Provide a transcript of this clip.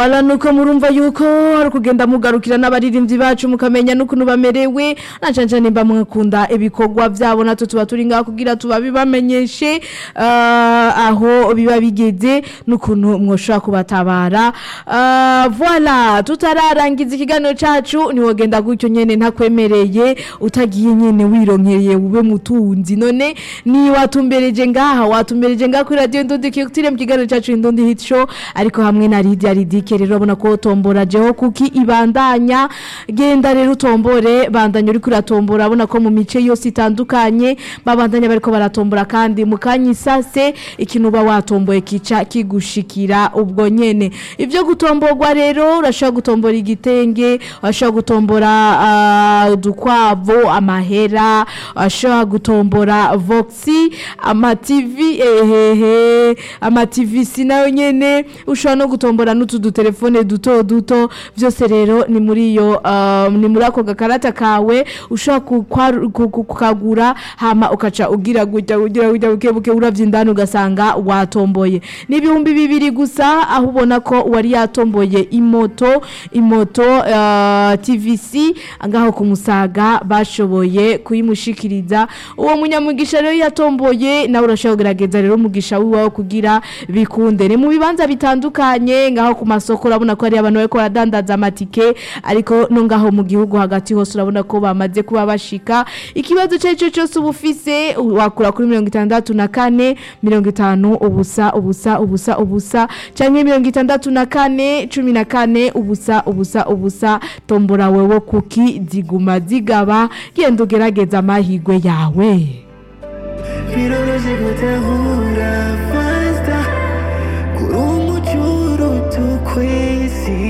Ala nuko murumva yuko hari kugenda mugarukira n'abaririmbyi bacu mukamenya n'ukuntu bamerewe nacanca nimba mwakunda ibikorwa vyabo natwe tuba turi ngaho kugira tubabibamenyeshe uh, aho biba bigeze n'ukuntu mwoshobora kubatabara uh, voilà tutararangiza ikiganiro cacu ntiwogenda gutyo nyene ntakwemereye utagiye nyene wironkeye ube mutunzi none ni watumbereje ngaha watumbereje ngaha kuri radio Ndundi Culture mu kiganiro cacu Ndundi Hit Show ariko hamwe na Lydia Ridike rero ubona ko tombora jeho kuki ibandanya genda rero utombore bandanya uri kuratombora abona ko mu mice yose itandukanye babandanya bariko baratombora kandi mu kanyisase ikintu uba watomboye kica kigushikira ubwo nyene ivyo gutomborwa rero urashobora gutombora igitenge urashobora gutombora uh, udukwavu amahera urashobora gutombora voxi ama TV ehehe ama TV nayo nyene ushobora no gutombora n'utu telefone duto duto vyose rero ni muri iyo uh, ni muri ako gakarata kawe ushobora kukagura hama ukaca ugira gutya ugira gutya buke buke uravye indani ugasanga watomboye ni ibihumbi bibiri gusa aho ubona ko wari yatomboye imoto imoto uh, TVC ngaho ku musaga bashoboye kuyimushikiriza uwo munyamugisha rero yatomboye nawe urashobora kugerageza rero umugisha wiwawe kugira bikunde ni mu bibanza bitandukanye ngaho ku masoko urabona ko hari abantu bariko baradandaza amatike ariko no ngaho mu gihugu hagati hose urabona ko bamaze kuba bashika ikibazo cyo cyo cyose ubufise wakura kuri 64 50 ubusa ubusa ubusa ubusa canke 64 14 ubusa ubusa ubusa tombora wewe kuki ziguma zigaba genda ugerageza amahigwe yawe biroroshye gutahura fasta kuri umucuru tukwezi